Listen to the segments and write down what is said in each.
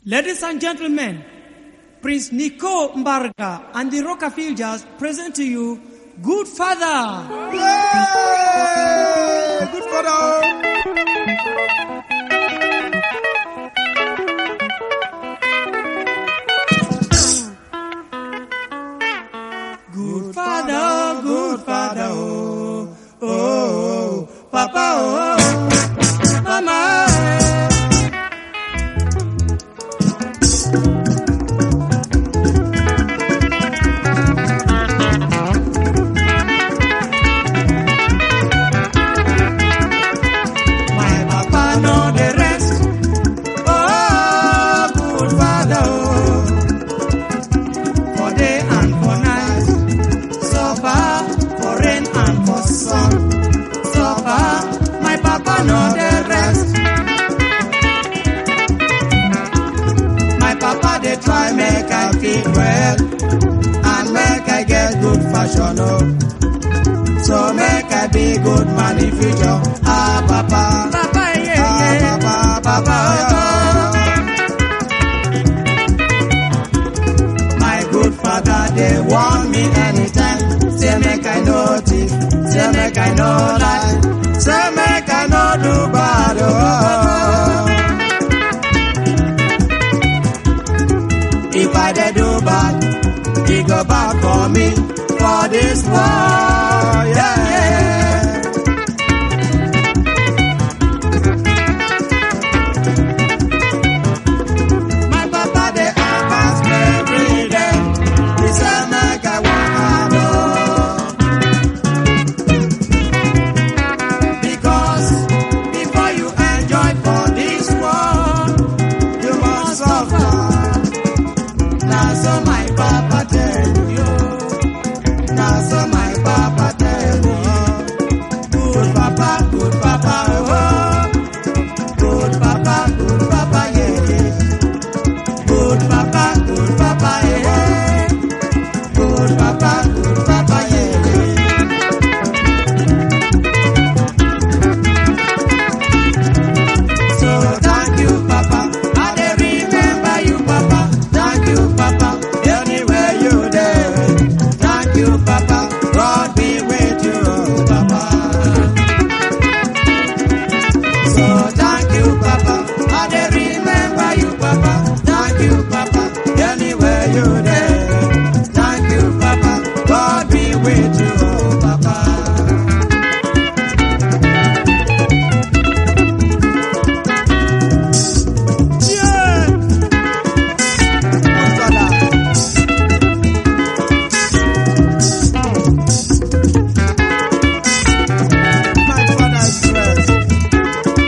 Ladies and gentlemen, Prince Nico Mbarga and the Rockafiljas present to you Good Father. Yay! Good father. Good Father, good Father, oh, oh, oh, Papa, oh, Mama. My papa know the rest. Oh, good father, oh. For day and for night. Suffer for rain and for sun. Suffer, my papa know the rest. My papa they try make I feel well and make I get good fashion, oh. So make I be good man in future. Ah, papa. Papa, yeah, ah, papa, papa, yeah. My good father, they want me anytime. Say make I know thief, say make I know lie, say make I know do bad. Oh. If I dey do bad, he go back for me for this war. Yeah. My papa dey advance me every day. He say make I work hard oh. Because before you enjoy for this world, you must suffer. Na so my papa tell you. Na so my papa tell you. Good papa, good papa, oh. Good papa, good papa, yeah. yeah. Good papa, good papa, yeah. Good papa, good papa, yeah. yeah. So thank you, Papa. I dey remember you, Papa. Thank you, Papa. Anywhere you there. Thank you, Papa. God be with you, Papa. So thank you, Papa. I dey remember you, Papa. Thank you, Papa. Anywhere you there. Thank you, Papa. God be with you, Papa. Yeah. Good father. My father's blessed.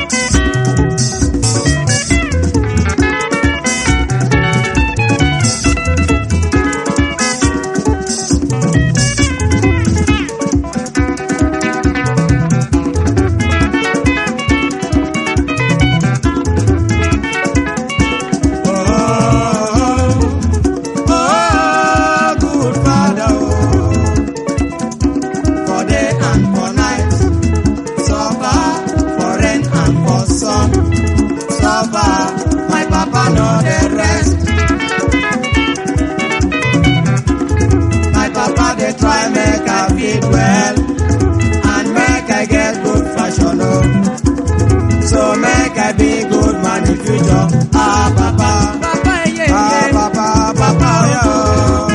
Oh, oh, good father, oh. For day and for night, suffer for rain and for sun. Suffer, my papa know the rest. My papa they try make I fit well and make I get good fashion, oh. So make I be good man in future. Ah, papa. Papa, yeah, ah, papa, papa, yeah.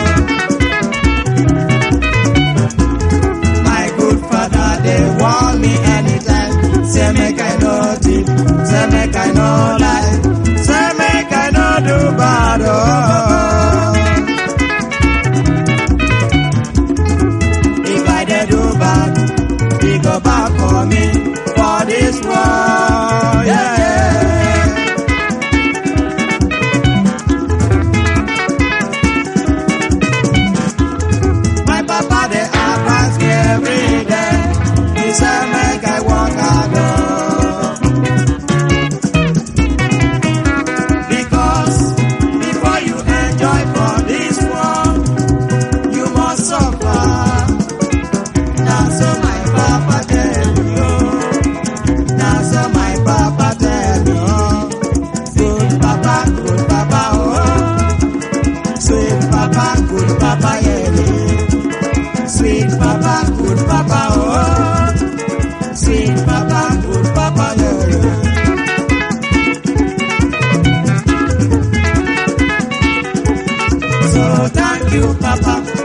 My good father, they want me anytime. Say make I know thief, say make I know lie, say make I know do bad. Oh. If I dey do bad, he go back for me for this war. Yeah. Thank you, Papa.